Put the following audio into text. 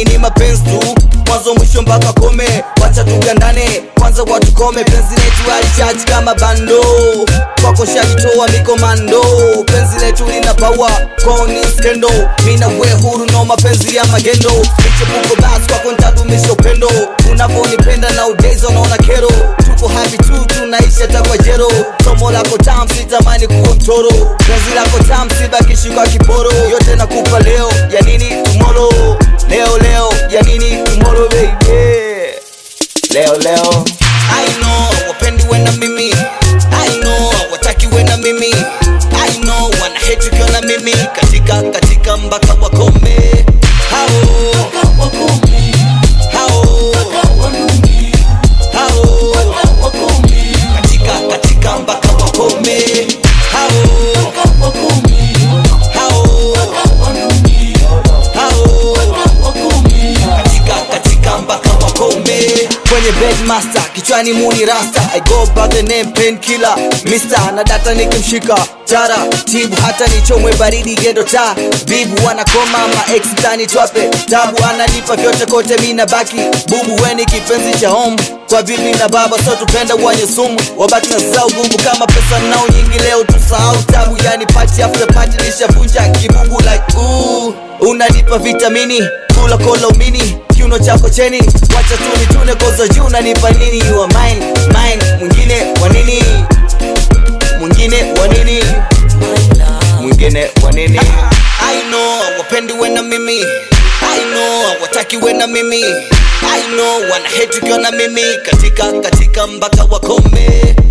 yani ni mapenzi tu mwanzo mwisho mpaka kome wacha tugandane kwanza watukome penzi letu alichachi kama bando kwako shajitoa mikomando penzi letu lina pawa koni skendo mina we huru no mapenzi ya magendo michepuko basi kwako ntadumisha upendo unavyonipenda na udezi unaona kero tuko happy tu tunaisha takwa jero somo lako tam sitamani kuwa mtoro penzi lako tam sibakishi kwa kiporo yote nakupa leo ya nini tomorrow leo leo ya nini tomorrow baby leo leo I know wapendi we na mimi I know wataki we na mimi I know wana hate ukiwa na mimi katika katika mpaka wakome hao hao hao katika katika mpaka wakome hao hao hao katika katika mpaka wakome kwenye bedmaster kichwani muni rasta i go by the name painkiller mister na data nikimshika tara tibu hata nichomwe baridi gendo ta bibu wanakoma ma ex tani twape tabu ananipa vyote kote mina baki bubu weni kipenzi cha home kwa bibi na baba so tupenda wanye sumu wabaki na zao gumu kama pesa nao nyingi leo tusahau tabu yani pati after pati nishavunja kibubu like ooh unanipa vitamini kula kola umini kiuno chako cheni wacha tuni tune koza juu unanipa nini you are mine mine mwingine wa nini mwingine wa nini mwingine wa nini I know wapendi we na mimi I know wataki we na mimi I know wana hate ukiwa na mimi katika katika mpaka wakome